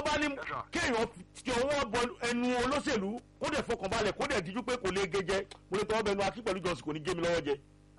bá ní kéèyàn ti ọwọ́ bọ ẹnu olóṣèlú kó dẹ̀ fọkànbalẹ̀ kó dẹ̀ díjú pé kò lè gé jẹ mo lè tọwọ́ bẹnu akí pẹ̀lú jọ̀sìn kò ní gé mi lọ́wọ́ jẹ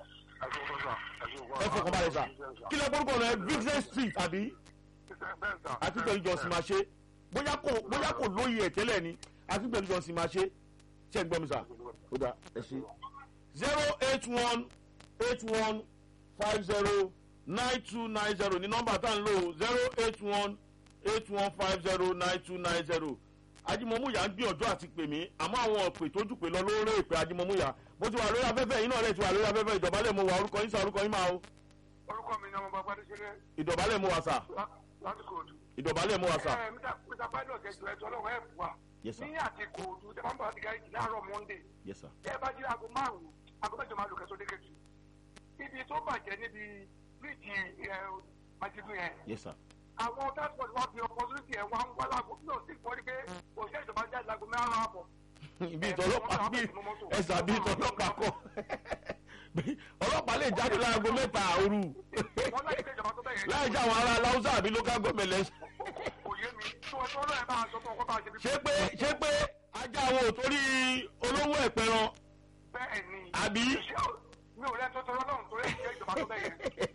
ẹ fọkànbalẹ̀ sà kí lẹ gbórúkọ rẹ vincent street àbí àti pẹ̀lú jọ̀sìn máa ṣe bóyá kò bóyá kò lóye ẹ̀ tẹ́lẹ̀ ni àti pẹ̀lú jọ̀sìn máa ṣe ṣe ń gbọ́ mi sà ó dà ẹ ṣe zero eight one eight one five zero nine two nine zero ní nọ́mbà tá à ń lò zero eight one eight one five zero nine two nine zero ajimomuya ń gbìyànjú àti pè mí àmọ́ àwọn òpè tó jù pé lọ lórí ìpè ajimomuya mo ti wà lórí afẹ́fẹ́ yìí náà rẹ̀ ti wà lórí afẹ́fẹ́ ìdọ̀bálẹ̀ mo wà orúkọ yín sá orúkọ yín máa o orúkọ mi ni ọmọ bàbá adéṣẹlẹ ìdọ̀bálẹ̀ mo wà sà láti kóòtù. ìdọ̀bálẹ̀ mo wà sà. ẹ mr mr pilot ẹjọ ẹjọ ọlọrun ẹ fún wa. Yes, sir. ní àti kóòtù tẹ máa ń bọ̀ láti gáàjì láàárọ̀ monday. yes sir. ẹ bá jí aago márùn-ún aago mẹ́jọ máa lò kẹ́sọ́ dé kẹ́tù. ibi tó bàjẹ́ níbi bíríìjì ẹ májídùn yẹn. yes sir. àwọn transport wa fi opportunity ẹ̀ wá ń wá láago náà sì fọ́ ní pé òṣìṣẹ́ ìjọba jáde láago mẹ́rin àbọ̀. ibi ìtọ́lọ́pàá bí ẹ̀sà bí ìtọ́lọ́pàá kọ́ ọlọ́pàá lè jáde láago mẹ́ta òru wọ́n láyé pé ìjọba tó bẹ̀rẹ̀ láì jẹ́ àwọn ará aláwùsá àbí local government lẹ́sìn. kò yé mi tí wọ́n tọ́ lọ́yẹ̀ bá a sọ fún ọkọ̀ bá a ṣe bí. ṣé pé ṣé pé ajá àwọn ò torí olówó ẹ̀pẹ̀ràn bẹ́ẹ̀ ni. àbí. mi ò rẹ́ tó tọrọ lọ́run torí ìṣe ìjọba tó bẹ̀rẹ̀.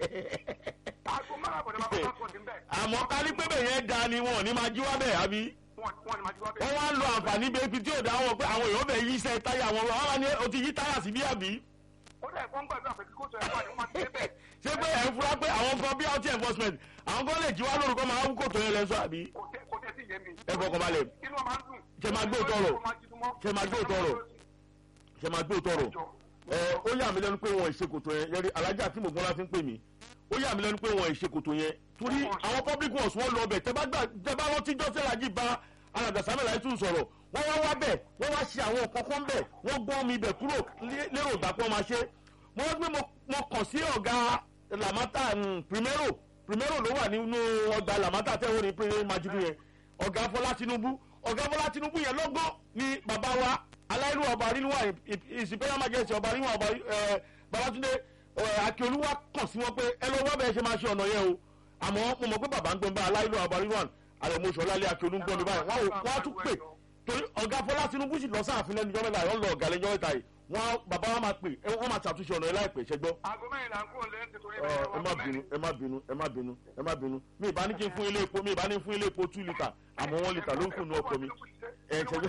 aago márùn-ún àbọ̀dé máa bá transport ń bẹ̀. àmọ́ ká ní pébè yẹn da ni wọn ò ní máa jí wá bẹ̀ àbí. wọ́n wọ́n ni máa jí wá bẹ̀. wọ́n wá ń lo àǹfààní bẹ́ẹ̀ ibi tí ò dá wọn pé àwọn èèyàn bẹ̀ yí iṣẹ́ táyà wọn wọ́n wá ní o ti yí táyà sí bí àbí. ó dẹ̀ fọ́n gbàdúrà pé kíkó tó ẹ̀ wá ní wọ́n máa ti dé bẹ̀. ṣé pé ẹ̀ ń fura pé àwọn kan bí out enforcement àwọn kan lè jí wá lórúkọ máa wú kòtò yẹn lẹ́sọ àbí. kò tẹ́ kò tẹ́ sí yé mi. ẹ fọkàn balẹ̀ inú wa máa ń dùn. Ṣé máa gbé òótọ́ rọ̀? Ṣé máa gbé òótọ́ rọ̀? ṣe máa gbé òtọrọ ẹ ó yà mí lẹ́nu pé wọn ìṣekòtò yẹn yẹri alájà tí mo gbọ́n láti ń pè mí ó yà mí lẹ́nu pé wọn ìṣekòtò yẹn torí àwọn public ones wọn lọ ọbẹ̀ tẹ bá gbà tẹ bá rántí jọ́sẹ̀ lajì bá alàgbà samuel ayétú sọ̀rọ̀ wọ́n wá wá bẹ̀ wọ́n wá ṣe àwọn kankan bẹ̀ wọ́n gbọ́n mi bẹ̀ kúrò lé- lérò ìgbà pé wọ́n máa ṣe mo rántí pé mo- mo kàn sí ọ̀gá lamata mm, primero primero ló wà nínú ọgbà lamata tẹ́wọ́n ní pé majudu yẹn ọ̀gá fọlá tinubu ọ̀gá fọlá tinubu yẹn lọ́gbọ́n ni bàbá wa aláìlú ọba rínúwà ìsìnpẹ́yà májèsì ọba rínúwà ọba ẹ, babatunde ẹ, akíolúwa kàn sí wọn pé ẹ lọ wọ́n bẹ́ẹ̀ ṣe máa ṣe ọ̀nà yẹn o àmọ́ mo mọ̀ pé bàbá ń gbọ́n bá aláìlú ọba rínúwà àrẹ̀mọṣọ lálẹ́ akíolú ń gbọ́n ní báyìí wọ́n á- wọ́n á tún pè torí ọ̀gá fọlá tinubu sì lọ sáàfin lẹ́nu jọ́ mẹ́ta yọ̀ lọ ọ̀gá lẹ́jọ́ mẹ́ta yìí wọ́n bàbá wa máa pè ẹ, wọ́n máa ṣàtúnṣe ọ̀nà yẹn láìpẹ́ ṣẹgbọ́ aago mẹ́rin là ń kúrò lẹ́yìn nítorí ẹ ẹ má bínú ẹ má bínú ẹ má bínú ẹ má bínú mi ìbá ní kí n fún ilé epo mi ìbá ní fún ilé epo two litre àmọ́ one litre ló ń kùnú ọkọ mi ẹ ṣẹgbẹ́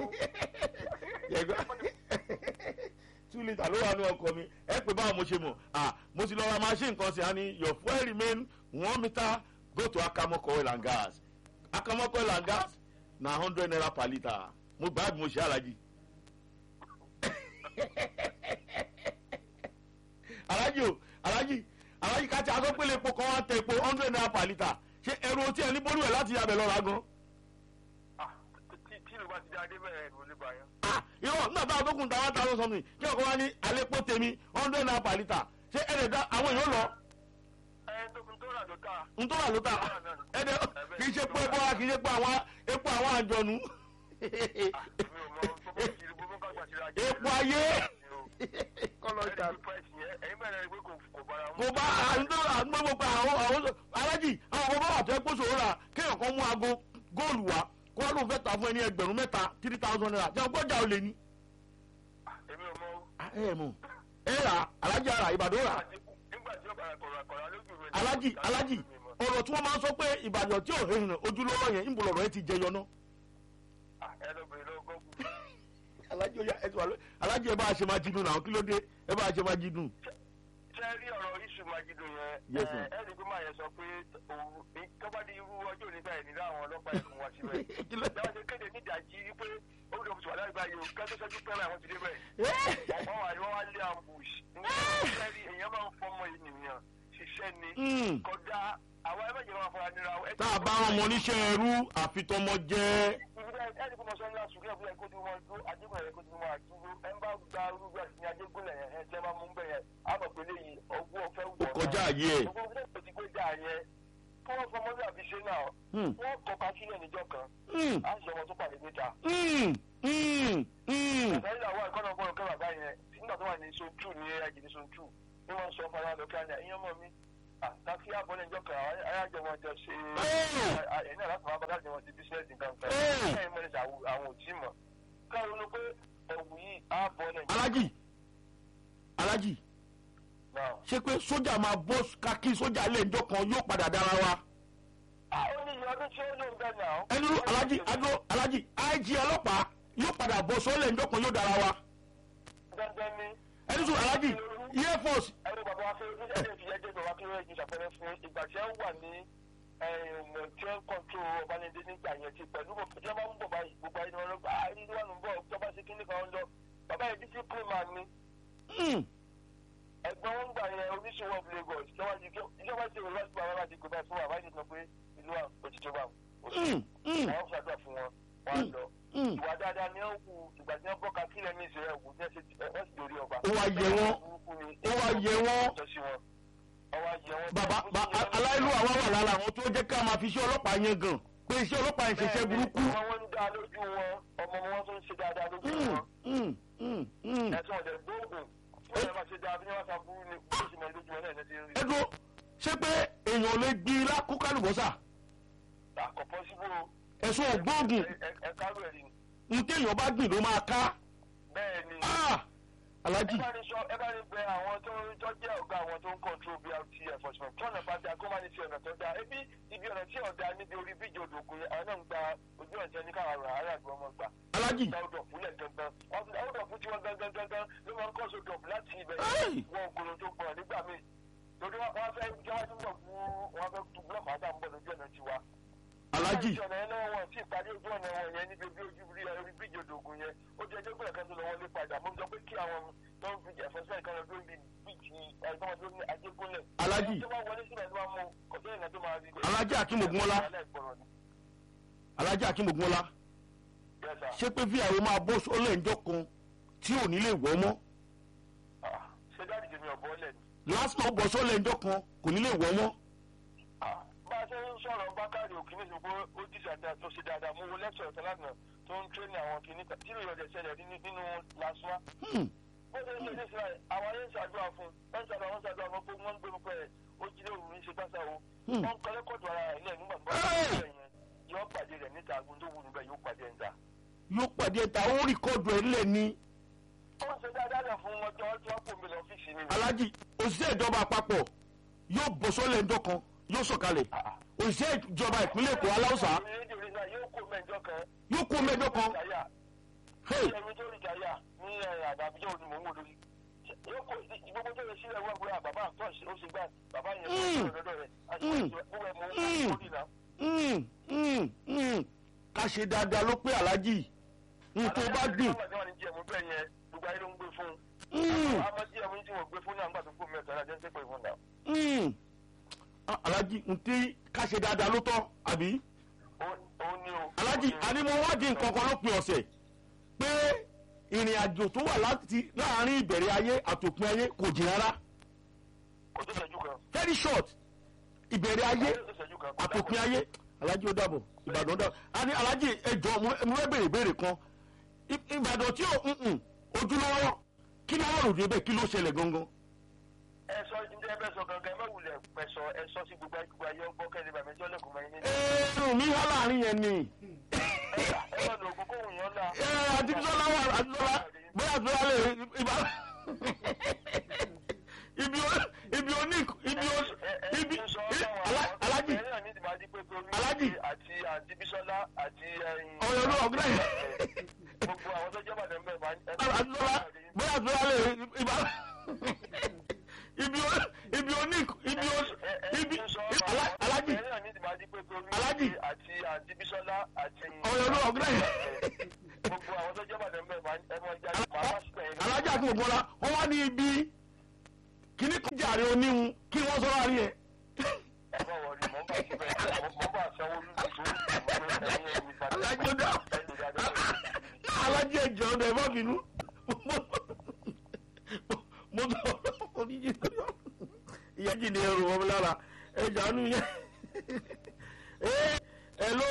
two litre ló wà ní ọkọ mi ẹ pé báwo mo ṣe mọ̀ ah mo ti lọ ra machine kan sí i ní your fuel remain one meter go to akamoko oil and gas akamoko oil and gas na hundred naira per litre mo gbà bí mo ṣe alájí. alájí o alájí alájí ká ti aṣọ pélé epo kan wá tẹ epo hundred naira per litre ṣé ẹrù otí ẹ ní bólú ẹ láti yabẹ lọ́ra gan. tí ìlú bá ti dáadé bẹ́ẹ̀ ló lè bá yẹn. ah irọ́ nígbà táwọn tó kùn ta one thousand something kí ọkọ wa ní àlépo tèmi hundred naira per litre ṣé ẹ̀rẹ̀ dá àwọn èèyàn lọ ẹ tó tó rà ló ta. n tó wà ló ta ẹ̀rẹ̀ kì í ṣe pé epo wa kì í ṣe pé àwọn epo àwọn àjọnu mi ò mọ bó bó ti bó bó kágbà ti ra jẹ. epo ayé kọlọ ẹni ìta tí price yẹn ẹ̀yin bẹ̀rẹ̀ rí pé kò kò bára mu. kò bá àdúgbò àdúgbò pa àwọn àwọn alájì àwọn ọmọ bá wà tó ẹ kóso rà kéèyàn kan mú aago góòlù wá kó wọn lóun fẹ́ ta fún ẹni ẹgbẹ̀rún mẹ́ta three thousand naira jẹun gbọ́jà ò lè ní. èmi ò mọ. ẹ ẹ mọ ẹ rà alájì ara ìbàdàn rà nígbà tí ọba kọ̀ọ̀rọ̀ kọ̀ọ̀rọ̀ lójú rẹ̀. alájì alájì ọ̀rọ̀ tí wọ́n máa ń sọ pé ìbàdàn tí ò hẹ́hìn ojúlówó yẹn ń bọ̀ lọ́rọ̀ ẹ ti jẹyọ náà. ẹ lọ bèrè lọ gọ́gù. alájì ọ̀yà ẹ ti wà lóyè alájì ẹ bá a ṣe máa jí dùn náà kí ló dé ẹ bá a ṣe máa jí dùn. ṣé rí ọ̀rọ̀ iṣu májídùn yẹn. Yes, sir. ẹ ẹ ní pé máa yẹ sọ pé òun tó bá di irú ọjọ́ òní báyìí nílò àwọn ọlọ́pàá ẹ̀kún wá síbẹ̀. Kí ló- ìjọba ṣe kéde nídàájí wípé ó lè fi wà láì báyìí o kẹ́tọ́ sẹ́jú pẹ́rẹ́ àwọn ti dé bẹ́ẹ̀. wọ́n wà ní wọ́n wá lé ambush. nígbà tí èèyàn máa ń fọmọ ènìyàn ṣiṣẹ́ ni. Mm. kọjá àwọn ẹgbẹ́ máa fọra nira. ẹ- tá a bá wọn mọ oníṣẹ́ ẹrú àfitọ́mọ jẹ́ ẹni kò mọ sọ ńlá sùúrù ẹ̀fọ́ ẹ̀kọ́ tí wọ́n dúró ajégún ẹ̀kọ́ tí wọ́n àdúró ẹ̀ ń bá gba arúgbó àti ní ajégún ẹ̀yẹn ẹ̀ tẹ́ bá mú bẹ́ẹ̀ yẹn á mọ̀ pé léyìí ọgbọ́n ọ̀fẹ́ wọ̀ ó kọjá àyè ẹ̀. ọgbọ́n ọ̀fẹ́ tó ti gbé dà yẹn kí wọ́n fọmọ bí àfi ṣe náà Hmm. wọ́n kọ́ka sílẹ̀ níjọ́ kan Mm, á sì ọmọ tó pàdé níta. mm, mm, mm. ẹ̀fẹ́ ìyàwó ẹ̀kọ́nà ọgbọ́n ọ̀kẹ́ bàbá yẹn nígbà tó wà ní zone two ní ẹ̀jì ní zone two ní wọ́n sọ fara lọ́kẹ́ àná ìyẹn mọ̀ mi àtàkì àbọ̀lẹ̀ ìjọ kan ayájọ wọn jọ ṣe Ẹ́ẹ̀. ẹ̀yìn náà láti máa bá láti wọn ti bísíǹsì nǹkan kan Ẹ́ẹ̀. ẹ̀yìn mọ́ni ṣe àwọn òtí mọ̀ káwọn ló pé ẹ̀wù yìí àbọ̀lẹ̀ ìjọ alájì alájì náà. ṣé pé sójà máa bọ́ kákí sójà lẹ́ẹ̀jọ́ kan yóò padà dára wa ó ní ìyá ọdún tí ó lò ń bẹ̀ náà. ẹni ló alájì adó alájì ig ọlọ́pàá yóò padà bọ́ sọ́lẹ̀ ńjọ́ kan yóò dára wa dandan ni ẹni sọ alájì air force ẹni bàbá wa fẹ́ ní ẹni ìfìyà jẹ́ bàbá kí wọ́n yẹ ìṣàpẹrẹ fún ìgbà tí wọ́n wà ní ọmọ tí wọ́n kọ́ńtró ọbalẹ̀dẹ nígbà yẹn ti pẹ̀lú tí wọ́n bá ń bọ̀ báyìí gbogbo ayé ni wọ́n lọ gbà á ìlú wà ń bọ̀ ìjọba ṣe kíní kan lọ bàbá yẹn discipline man ni Mm, ẹ̀gbọ́n wọn gbà yẹn oníṣòwò of Lagos ìjọba ṣe ìwé láti bàbá láti gbé báyìí fún bàbá yìí sọ pé ìlú à òtítọ́ bá mm, mm, àwọn ṣàdúrà fún wọn wọn á lọ mm. ìwà dáadáa ni ó kù ìgbà tí wọ́n bọ́ ka kílẹ̀ ní ìṣẹ̀lẹ̀ ẹ̀wù ní ẹ̀sẹ̀ wọ́n sì lórí ọba. Ó wá yẹ wọ́n. ó wá yẹ wọ́n bàbá ba- a- aláìlú àwa wà lára àwọn tó jẹ́ ká máa fi iṣẹ́ ọlọ́pàá yẹn gan pé iṣẹ́ ọlọ́pàá yẹn ṣiṣẹ́ burúkú. ọmọ wọn ń dá lójú wọn ọmọ wọn tó ń ṣe dáadáa lójú Mm, wọn mm, mm, mm. ẹ̀sùn ọ̀dẹ̀ gbóògùn tí wọ́n máa ṣe dáa bí wọ́n ṣe burú ni bó ṣe mọ lójú wọn náà ní ti ń rí. ẹ dúró ṣé pé èèyàn ò lè gbin ilá kó kálùbọ́sà àkọ́kọ́ síbò ẹ̀sùn ògbóògùn ẹ̀kárù ẹ̀rí ni. ní téèyàn bá gbìn ló máa ká. bẹ́ẹ̀ ni Ah! alájì ẹ bá ní sọ ẹ bá ní bẹ àwọn tó ń tó jẹ́ ọ̀gá àwọn tó ń control BRT enforcement tí ọ̀nà bá da kó má ní ti ọ̀nà tó da ebi ibi ọ̀nà tí ọ̀dà níbi orí bíjì odògùn yẹn àwọn náà ń gba ojú ọ̀jẹ̀ ní káwọn ará àràgbọ́ ọmọ gbà. alájì dáwọ́dọ̀ fúnlẹ̀ gangan dáwọ́dọ̀ fún tiwọn gangan gangan ló máa ń kọ́ sódò láti ibẹ̀ Ẹ́ẹ̀! wọn ògùn tó gbọ̀n nígbà míì torí wọn fẹ́ jẹ́ wọ́n tún bọ̀ fún wọn fẹ́ tu búlọ̀kì àtà ń bọ̀ lójú ọ̀nà tiwa. alájì ojú ọ̀nà yẹn náà wọn tí ìparí ojú ọ̀nà wọn yẹn níbi bí ojú rí orí bíjì odògùn yẹn ó jẹ́ ẹjọ́ gbọ́dọ̀ kan tó lọ wọlé padà mo sọ pé kí àwọn tó ń fi ẹ̀fọ́sẹ́ kan lọ tó ń bi bíjì ẹ̀gbọ́n tó ní ajégúnlẹ̀. Alájì. tó bá wọlé sílẹ̀ ló máa mú kọ̀tẹ́ ìrìnà tó máa rí. Alájì Akínmọ̀gúnmọ́lá. alájì akínmọ̀gbọ́nlá ṣé pé fíyàwó máa bọ́ sọ́lẹ̀ ńjọ́ kan tí ò ní lè wọ́ mọ́ ṣé dáàdì tèmi ọ̀bọ lẹ̀ ni. lásìkò bọ́ sọ́lẹ̀ ńjọ́ kan kò ní lè wọ́ mọ́. bá a ṣe ń sọ̀rọ̀ bákàrí òkìní sí pé ó dìjà dáa tó ṣe dáadáa mo wo lẹ́kṣọ̀ ọ̀tọ̀ lánàá tó ń tréní àwọn kìíní kan tí ìròyìn ọ̀dẹ̀ ṣẹlẹ̀ ní- nínú lásùá. Hmm, bó ṣe ń ṣe ní israel àwọn ayé ń ṣàdúrà fún wọ́n ń ṣàdúrà wọ́n ń ṣàdúrà fún pé wọ́n ń gbé pé ó jí lóru ní ṣe gbàṣà o. Hmm. wọ́n ń kọ́ lẹ́kọ̀ọ́dù ara rẹ̀ nígbà tó bá Hey! ṣe yẹn yọ pàdé rẹ̀ níta agun tó wù níbẹ̀ yóò pàdé ẹ̀ níta. yóò pàdé ta ó rìkọ́dù ẹ̀ lẹ̀ ní wọ́n ṣe dáadáa rẹ̀ fún wọn tí wọ́n tí wọ́n kò mi lọ ọ́fíìsì ni. alájì òṣìṣẹ́ ìjọba àpapọ̀ yóò bọ́ sọ́lẹ̀ ńjọ́ kan yóò sọ̀kalẹ̀ òṣìṣẹ́ ìjọba ìpínlẹ̀ èkó aláùsá rédíò rí náà yóò kó mẹ́jọ kan. yóò kó mẹ́jọ kan Ìjàyà. Hey! ẹni tó rí jàyà ní àdàbíjọ́ òní mò ń wò lórí. yóò kó gbogbo tó yẹ sílẹ̀ wọ́n gbé bàbá àtọ́ ó ṣe gbà bàbá yẹn Mm. fún ọ̀dọ́ rẹ̀ àti Mm. gbogbo ẹ̀ mọ̀ Mm. ó lórí náà. Hmm, hmm, hmm. ká ṣe dáadáa ló pé alájì n tó bá gbìn Àlàyé àwọn ìjẹ́ mú bẹ́ẹ̀ yẹn gbogbo ayé ló ń gbé fún. Hmm, àmọ́ tí ẹ̀mú tí wọ́n gbé fún náà nígbà tó kó mẹ́ta náà jẹ́ ń sẹ́pẹ̀ fún náà. hmm. Ah, alájì n tí ká ṣe dáadáa ló tọ́ àbí Ó- ó ní o. alájì àní mo wádìí nǹkan kan lópin ọ̀sẹ̀ pé ìrìn àjò tó wà láti láàrin ìbẹ̀rẹ̀ ayé àtòpin ayé kò jìn rárá kò tó ṣẹ́jú kan. very short ìbẹ̀rẹ̀ ayé kò tó ṣẹ́jú kan. àtòpin ayé alájì ó dàbọ̀ ìbàdàn ó dàbọ̀ àní alájì ẹjọ́ mo mo fẹ́ béèrè béèrè kan I- ìbàdàn tí ò mm-mm, ojúlówó kí ló wà lòdì ẹbẹ̀ kí ló ṣẹlẹ̀ gangan. ẹ sọ ǹjẹ́ ẹ bẹ́ sọ gangan ẹ má wulẹ̀ pẹ̀ sọ ẹ sọ sí gbogbo ayé gbogbo ayé ọgbọ́n kẹ́lẹ́ bàmí ẹjọ́ lẹ́kùn mọ́ ẹni. ẹ̀ẹ́dùn mi wá láàrin yẹn ni ẹ má lo ògùn kóhùn yẹn la. ẹ̀ẹ́ àdìsọ́lá wà àdìsọ́lá bóyá àdìsọ́lá lè ibà ibi o- ibi oní ibi o- ibi Alá- alájì Alájì. àti àti bisola àti ẹyin. ọ̀rọ̀ ló ọ̀gbìn náà gbogbo àwọn tó jẹ́ bàdàn bẹ́ẹ̀ máa ń. àdìsọ́lá bóyá àdìsọ́lá lè ibà ibi o- ibi oní ibi o- ibi Alá- alájì Alájì. àti àti bisola àti. ọ̀rọ̀ ló ọ̀gbìn náà gbogbo àwọn tó jẹ́ bàdàn bẹ́ẹ̀ máa ń ẹ máa jáde máa wá síbẹ̀ yẹn. alájà kò gbọ́dọ̀ wọ́n wá ní ibi kíní kan jàre oníhun kí wọ́n sọ láàrin ẹ̀ ẹ má wọrí mọ́ bá síbẹ̀ mọ́ bá sanwó lùdù tó alájọ dá alájọ ẹjọ ọdọ ẹ má bínú mo sọ oníjì ìyá jì ní ẹrù wọn lára ẹjọ àánú yẹn ẹ hello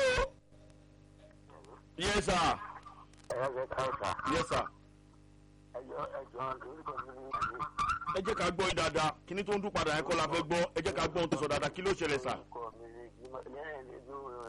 yes sir ẹ̀rọ káwùsà yes sir ẹjọ́ ẹjọ́ orúkọ mi ní ìlú ẹ jẹ́ ká gbọ́ yín dáadáa kíní tó ń dún padà yẹn kọ́ la fẹ́ gbọ́ ẹ jẹ́ ká gbọ́ ohun tó sọ dáadáa kí ló ṣẹlẹ̀ sà. orúkọ mi ni lẹ́yìn nínú